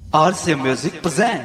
RC Music present.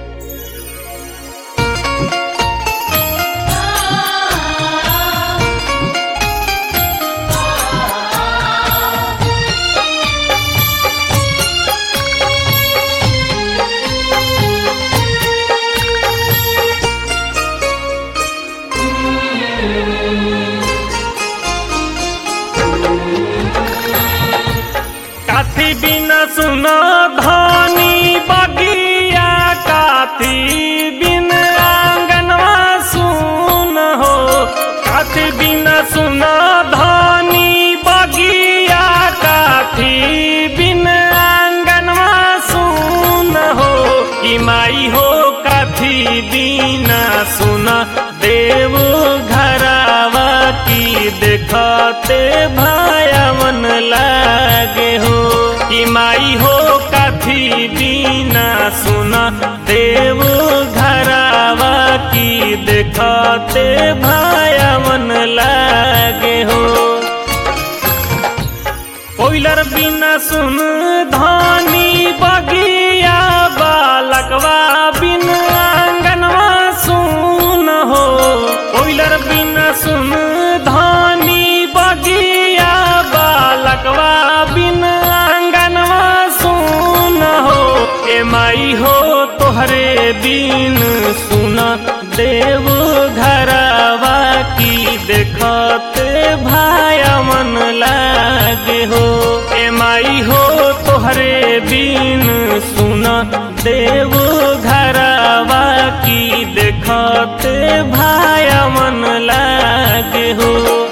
काथी बिना सुन धनी बगिया काथी बिन आंगनवा सुन हो काथी बिना सुन धनी बगिया काथी बिन आंगनवा सुन हो कि माई हो काथी बिना सुन देव घरावा की देखते भायावन लागे हो कि माई हो काथी बिना सुन देव घरावा की देखते भायावन लागे हो कोइलर बिना सुन धानी बगिया बालकवा बिन आंगनवा सुन हो कोइलर बिना सुन धानी बगिया बालकवा बिन आंगनवा सुन हो ए माई हो तोहरे बिन सुन देव घरवा की देखते भाया मन लागे हो ए माई हो तोहरे बिन सुन देव घरवा की देखते भाया मन लागे हो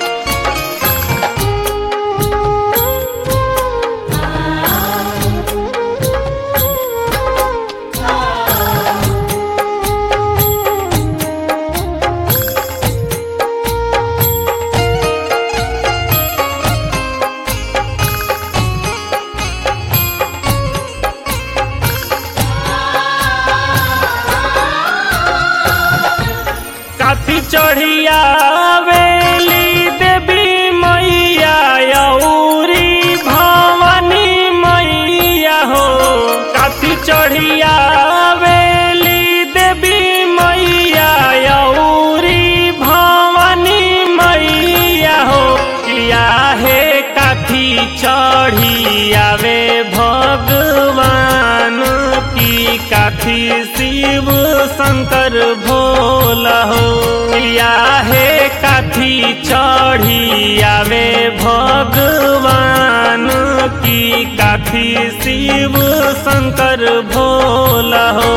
काथी चढ़िया वेली देवी मैया यौरी भवानी मैया हो काथी चढ़िया वेली देवी मैया यौरी भवानी मैया हो किया है काथी चढ़िया वे भगवान की काथी शिव शंकर भोला हो या है काथी चढ़ी आवे भगवान की काथी शिव शंकर भोला हो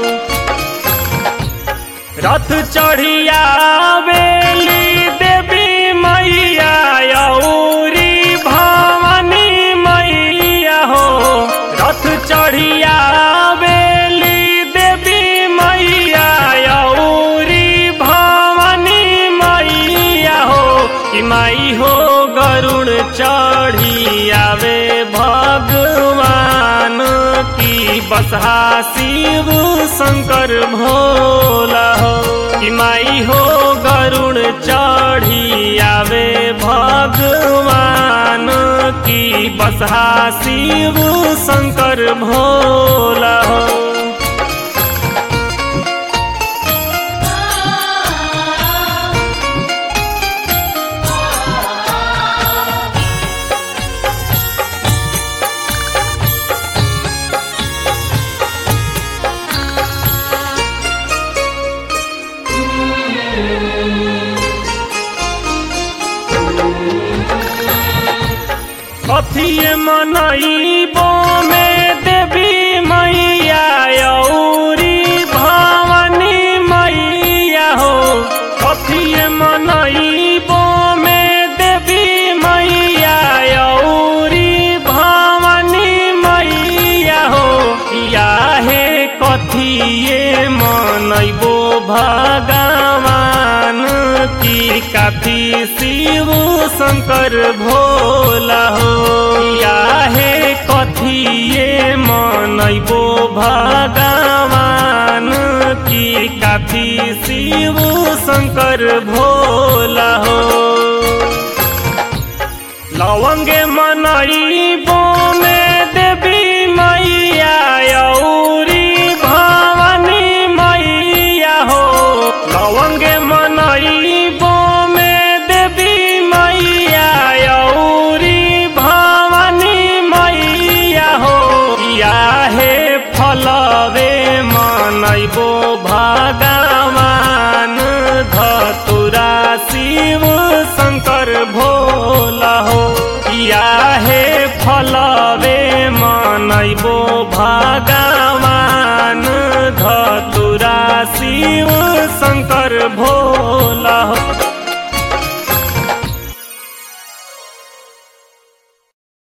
रथ चढ़िया बेली देवी मैया यौरी भवानी मैया हो रथ चढ़िया बेली देवी मैया यौरी भवानी मैया हो कि माई हो गरुड़ चढ़ी आवे भगवान की बसहा शिव शंकर भोला हो कि माई हो गरुड़ चढ़ी आवे भगवान की बसहा शिव शंकर भोला हो कथिए मनईबो में देवी मैया यौरी भवानी मैया हो कथिए मनईबो में देवी मैया यौरी भवानी मैया हो या हे कथिए मनईबो भगवान की काफी शिव शंकर भोला हो या हे कथिए मनैबो भगवान की काफी शिव शंकर भोला हो लवंगे मनई में देवी मैया यौ शिव शंकर भोला